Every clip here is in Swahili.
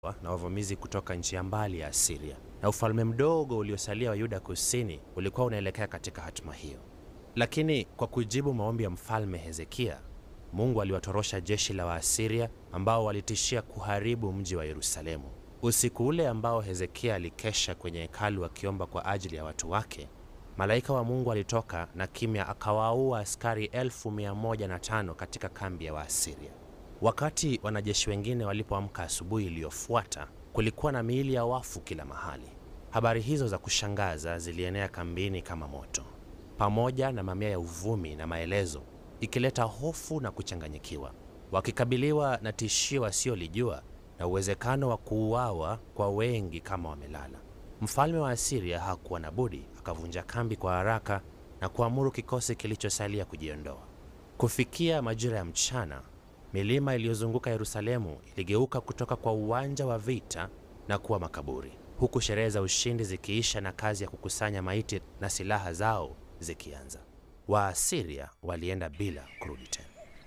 na wavamizi kutoka nchi ya mbali ya Asiria, na ufalme mdogo uliosalia wa Yuda kusini ulikuwa unaelekea katika hatima hiyo. Lakini kwa kujibu maombi ya mfalme Hezekia, Mungu aliwatorosha jeshi la Waasiria ambao walitishia kuharibu mji wa Yerusalemu. Usiku ule ambao Hezekia alikesha kwenye hekalu akiomba kwa ajili ya watu wake, malaika wa Mungu alitoka na kimya akawaua askari elfu mia moja na tano katika kambi ya Waasiria. Wakati wanajeshi wengine walipoamka asubuhi iliyofuata, kulikuwa na miili ya wafu kila mahali. Habari hizo za kushangaza zilienea kambini kama moto, pamoja na mamia ya uvumi na maelezo, ikileta hofu na kuchanganyikiwa. Wakikabiliwa na tishio wasiolijua na uwezekano wa kuuawa kwa wengi kama wamelala, mfalme wa Asiria hakuwa na budi, akavunja kambi kwa haraka na kuamuru kikosi kilichosalia kujiondoa. Kufikia majira ya mchana, milima iliyozunguka Yerusalemu iligeuka kutoka kwa uwanja wa vita na kuwa makaburi, huku sherehe za ushindi zikiisha na kazi ya kukusanya maiti na silaha zao zikianza. Waasiria walienda bila kurudi tena.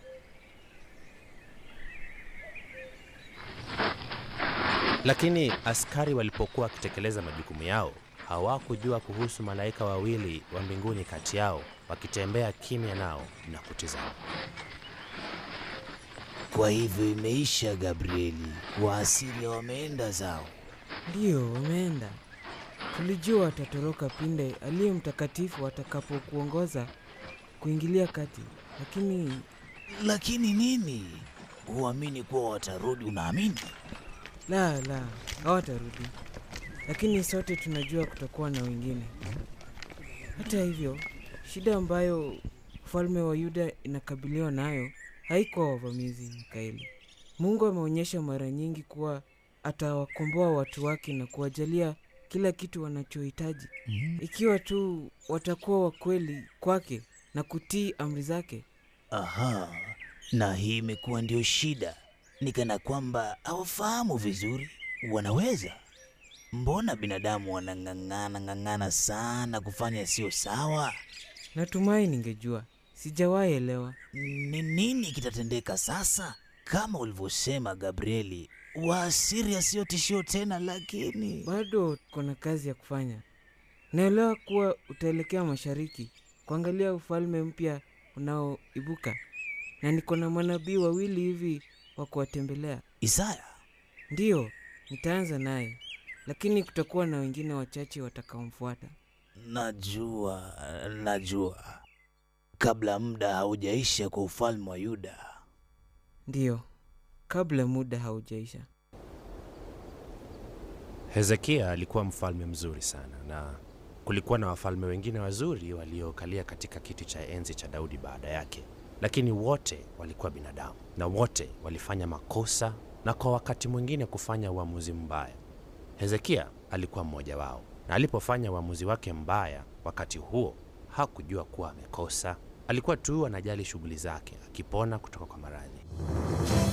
Lakini askari walipokuwa wakitekeleza majukumu yao, hawakujua kuhusu malaika wawili wa mbinguni kati yao, wakitembea kimya nao na kutizama. Kwa hivyo imeisha, Gabrieli. Waasiria wameenda zao. Ndiyo, wameenda. Tulijua watatoroka pinde aliye mtakatifu atakapokuongoza kuingilia kati, lakini Lakini nini? Huamini kuwa watarudi? Unaamini? la la, hawatarudi. Lakini sote tunajua kutakuwa na wengine. Hata hivyo, shida ambayo ufalme wa Yuda inakabiliwa nayo haikuwa wavamizi, Mikaeli. Mungu ameonyesha mara nyingi kuwa atawakomboa watu wake na kuwajalia kila kitu wanachohitaji ikiwa tu watakuwa wakweli kwake na kutii amri zake. Aha, na hii imekuwa ndio shida, ni kana kwamba hawafahamu vizuri. Wanaweza? Mbona binadamu wanang'ang'ana ng'ang'ana sana kufanya sio sawa? Natumai ningejua, sijawahi elewa. Ni nini kitatendeka sasa? Kama ulivyosema Gabrieli, Waasiria sio tishio tena, lakini Bado kuna kazi ya kufanya. Naelewa kuwa utaelekea mashariki kuangalia ufalme mpya unaoibuka, na niko na manabii wawili hivi wa kuwatembelea. Isaya, Ndiyo, nitaanza naye, lakini kutakuwa na wengine wachache watakaomfuata. najua najua, kabla muda haujaisha kwa ufalme wa Yuda. Ndiyo, kabla muda haujaisha. Hezekia alikuwa mfalme mzuri sana, na kulikuwa na wafalme wengine wazuri waliokalia katika kiti cha enzi cha Daudi baada yake, lakini wote walikuwa binadamu na wote walifanya makosa na kwa wakati mwingine kufanya uamuzi mbaya. Hezekia alikuwa mmoja wao, na alipofanya uamuzi wake mbaya wakati huo hakujua kuwa amekosa. Alikuwa tu anajali shughuli zake, akipona kutoka kwa maradhi.